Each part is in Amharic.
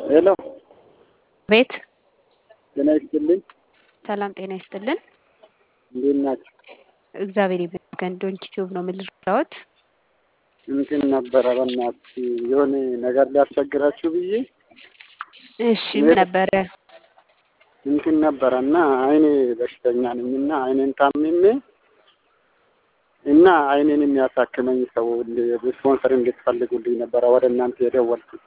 ሄሎ ቤት ጤና ይስጥልኝ። ሰላም ጤና ይስጥልን። እንዴት ናቸው? እግዚአብሔር ይመስገን። ዶንኪ ቲዩብ ነው የምልራዎት። እንትን ነበረ በእናትህ የሆነ ነገር ሊያስቸግራችሁ ብዬ እሺ ምን ነበረ? እንትን ነበረ እና አይኔ በሽተኛ ነኝ እና አይኔን ታምሜ እና አይኔን የሚያሳክመኝ ሰው ስፖንሰር እንድትፈልጉልኝ ነበረ ወደ እናንተ የደወልኩት።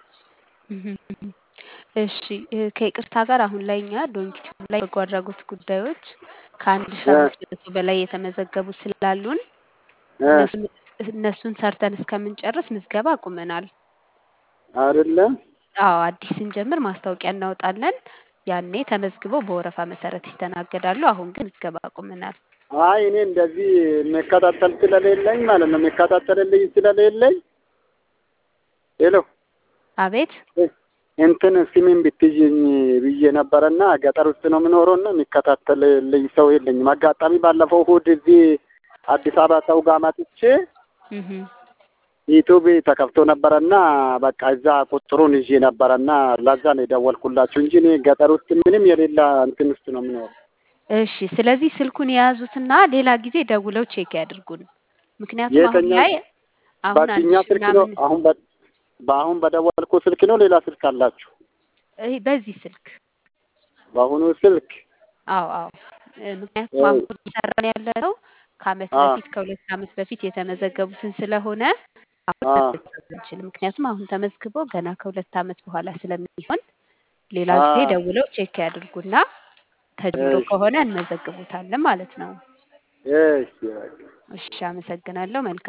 እሺ ከይቅርታ ጋር አሁን ላይ እኛ ዶንኪ ቲዩብ ላይ በጎ አድራጎት ጉዳዮች ከአንድ ሺ አምስት መቶ በላይ የተመዘገቡ ስላሉን እነሱን እነሱን ሰርተን እስከምንጨርስ ምዝገባ አቁመናል። አይደለ? አዎ አዲስ ስንጀምር ማስታወቂያ እናወጣለን። ያኔ ተመዝግበው በወረፋ መሰረት ይስተናገዳሉ። አሁን ግን ምዝገባ አቁመናል። አይ እኔ እንደዚህ የሚከታተል ስለሌለኝ ማለት ነው የሚከታተልልኝ ስለሌለኝ ሄሎ አቤት እንትን ስሜን ብትይኝ ብዬ ነበረና ገጠር ውስጥ ነው የምኖረው እና የሚከታተልልኝ ሰው የለኝም። አጋጣሚ ባለፈው እሑድ እዚህ አዲስ አበባ ሰው ጋር መጥቼ ዩቱብ ተከፍቶ ነበረና በቃ እዛ ቁጥሩን ይዤ ነበረና ለዛ ነው የደወልኩላችሁ እንጂ እኔ ገጠር ውስጥ ምንም የሌላ እንትን ውስጥ ነው የምኖረው። እሺ ስለዚህ ስልኩን የያዙትና ሌላ ጊዜ ደውለው ቼክ ያድርጉን። ምክንያቱም አሁን የተኛ ላይ አሁን አንድ በዚህኛ ሺ ስልክ ነው ምናምን አሁን በ- በአሁን በደወልኩ ስልክ ነው ሌላ ስልክ አላችሁ? ይሄ በዚህ ስልክ በአሁኑ ስልክ አዎ አዎ እ፣ ምክንያቱም አሁን እየሰራን ያለ ነው ከአመት አ በፊት ከሁለት አመት በፊት የተመዘገቡትን ስለሆነ አሁን አ መመዝገብ አንችልም። ምክንያቱም አሁን ተመዝግበው ገና ከሁለት አመት በኋላ ስለሚሆን ሌላ አ ጊዜ ደውለው ቼክ ያድርጉና ተጀምሮ እሺ ከሆነ እንመዘግቡታለን ማለት ነው። እሺ በቃ እሺ አመሰግናለሁ። መልካም